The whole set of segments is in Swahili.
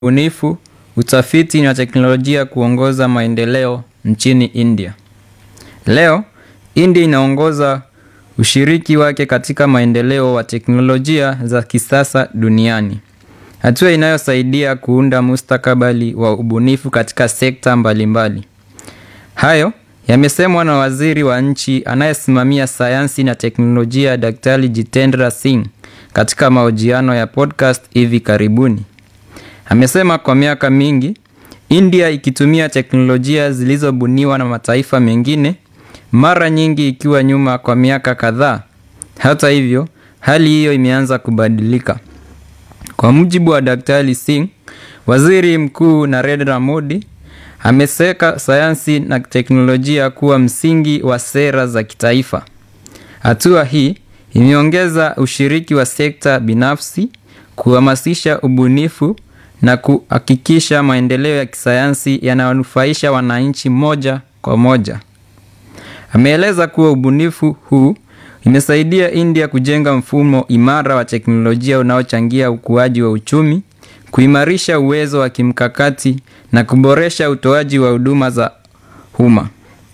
ubunifu, utafiti na teknolojia kuongoza maendeleo nchini India. Leo, India inaongoza ushiriki wake katika maendeleo wa teknolojia za kisasa duniani. Hatua inayosaidia kuunda mustakabali wa ubunifu katika sekta mbalimbali. Hayo, yamesemwa na waziri wa nchi anayesimamia sayansi na teknolojia Daktari Jitendra Singh katika mahojiano ya podcast hivi karibuni. Amesema kwa miaka mingi, India ikitumia teknolojia zilizobuniwa na mataifa mengine, mara nyingi ikiwa nyuma kwa miaka kadhaa. Hata hivyo, hali hiyo imeanza kubadilika. Kwa mujibu wa Daktari Singh, Waziri Mkuu Narendra Modi ameseka sayansi na teknolojia kuwa msingi wa sera za kitaifa. Hatua hii imeongeza ushiriki wa sekta binafsi, kuhamasisha ubunifu na kuhakikisha maendeleo ya kisayansi yanawanufaisha wananchi moja kwa moja. Ameeleza kuwa ubunifu huu imesaidia India kujenga mfumo imara wa teknolojia unaochangia ukuaji wa uchumi, kuimarisha uwezo wa kimkakati na kuboresha utoaji wa huduma za umma.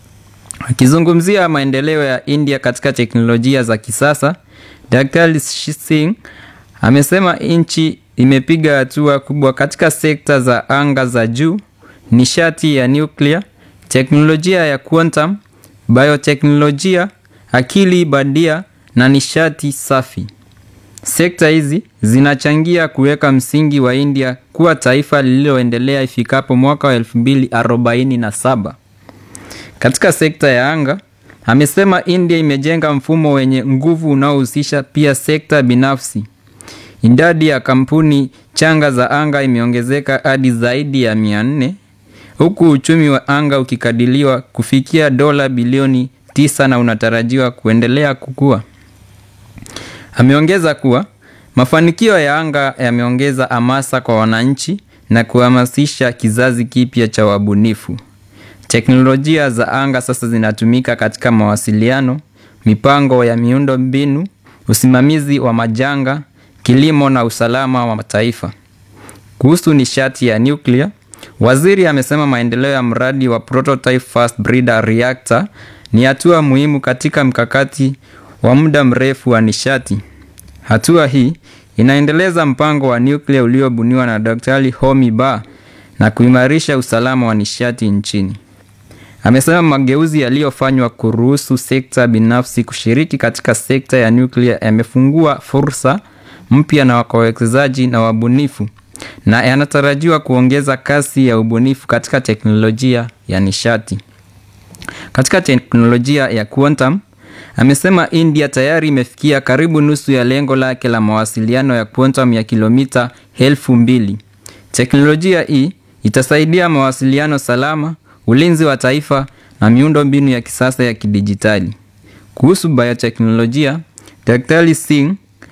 Akizungumzia maendeleo ya India katika teknolojia za kisasa, Daktari Singh amesema nchi imepiga hatua kubwa katika sekta za anga za juu, nishati ya nuclear, teknolojia ya quantum, bioteknolojia, akili bandia na nishati safi. Sekta hizi zinachangia kuweka msingi wa India kuwa taifa lililoendelea ifikapo mwaka wa 2047. Katika sekta ya anga, amesema India imejenga mfumo wenye nguvu unaohusisha pia sekta binafsi. Idadi ya kampuni changa za anga imeongezeka hadi zaidi ya 400 huku uchumi wa anga ukikadiriwa kufikia dola bilioni 9 na unatarajiwa kuendelea kukua. Ameongeza kuwa mafanikio ya anga yameongeza hamasa kwa wananchi na kuhamasisha kizazi kipya cha wabunifu. Teknolojia za anga sasa zinatumika katika mawasiliano, mipango ya miundo mbinu, usimamizi wa majanga, kilimo na usalama wa mataifa. Kuhusu nishati ya nuclear, waziri amesema maendeleo ya mradi wa Prototype Fast Breeder Reactor ni hatua muhimu katika mkakati wa muda mrefu wa nishati. Hatua hii inaendeleza mpango wa nuclear uliobuniwa na Daktari Homi Ba na kuimarisha usalama wa nishati nchini. Amesema mageuzi yaliyofanywa kuruhusu sekta binafsi kushiriki katika sekta ya nuclear yamefungua fursa mpya na wawekezaji na wabunifu na yanatarajiwa kuongeza kasi ya ubunifu katika teknolojia ya nishati. Katika teknolojia ya quantum, amesema India tayari imefikia karibu nusu ya lengo lake la mawasiliano ya quantum ya kilomita elfu mbili. Teknolojia hii itasaidia mawasiliano salama, ulinzi wa taifa na miundo mbinu ya kisasa ya kidijitali. Kuhusu bioteknolojia, Daktari Singh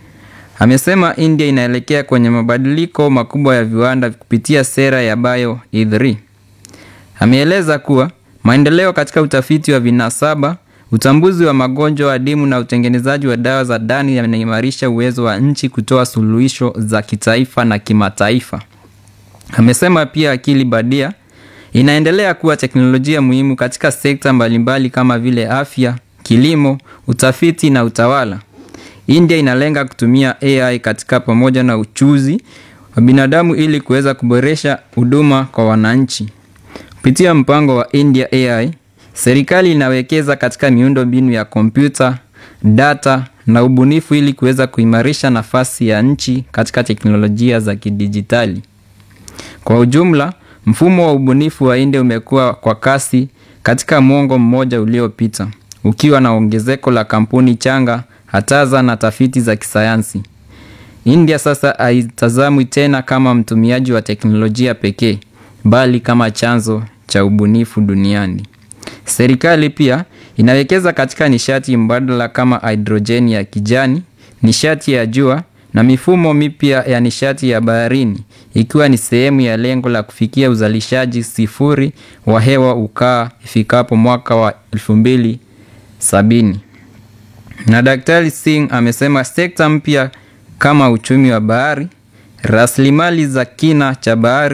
amesema India inaelekea kwenye mabadiliko makubwa ya viwanda kupitia sera ya Bio E3. Ameeleza kuwa maendeleo katika utafiti wa vinasaba, utambuzi wa magonjwa adimu na utengenezaji wa dawa za ndani yanaimarisha uwezo wa nchi kutoa suluhisho za kitaifa na kimataifa. Amesema pia akili bandia inaendelea kuwa teknolojia muhimu katika sekta mbalimbali kama vile afya, kilimo, utafiti na utawala. India inalenga kutumia AI katika pamoja na uchuzi wa binadamu ili kuweza kuboresha huduma kwa wananchi. Kupitia mpango wa India AI, serikali inawekeza katika miundo mbinu ya kompyuta, data na ubunifu ili kuweza kuimarisha nafasi ya nchi katika teknolojia za kidijitali. Kwa ujumla, mfumo wa ubunifu wa India umekuwa kwa kasi katika mwongo mmoja uliopita, ukiwa na ongezeko la kampuni changa hataza na tafiti za kisayansi. India sasa haitazamwi tena kama mtumiaji wa teknolojia pekee, bali kama chanzo cha ubunifu duniani. Serikali pia inawekeza katika nishati mbadala kama hidrojeni ya kijani, nishati ya jua na mifumo mipya ya nishati ya baharini, ikiwa ni sehemu ya lengo la kufikia uzalishaji sifuri wa hewa ukaa ifikapo mwaka wa elfu mbili sabini. Na Daktari Singh amesema sekta mpya kama uchumi wa bahari, Rasilimali za kina cha bahari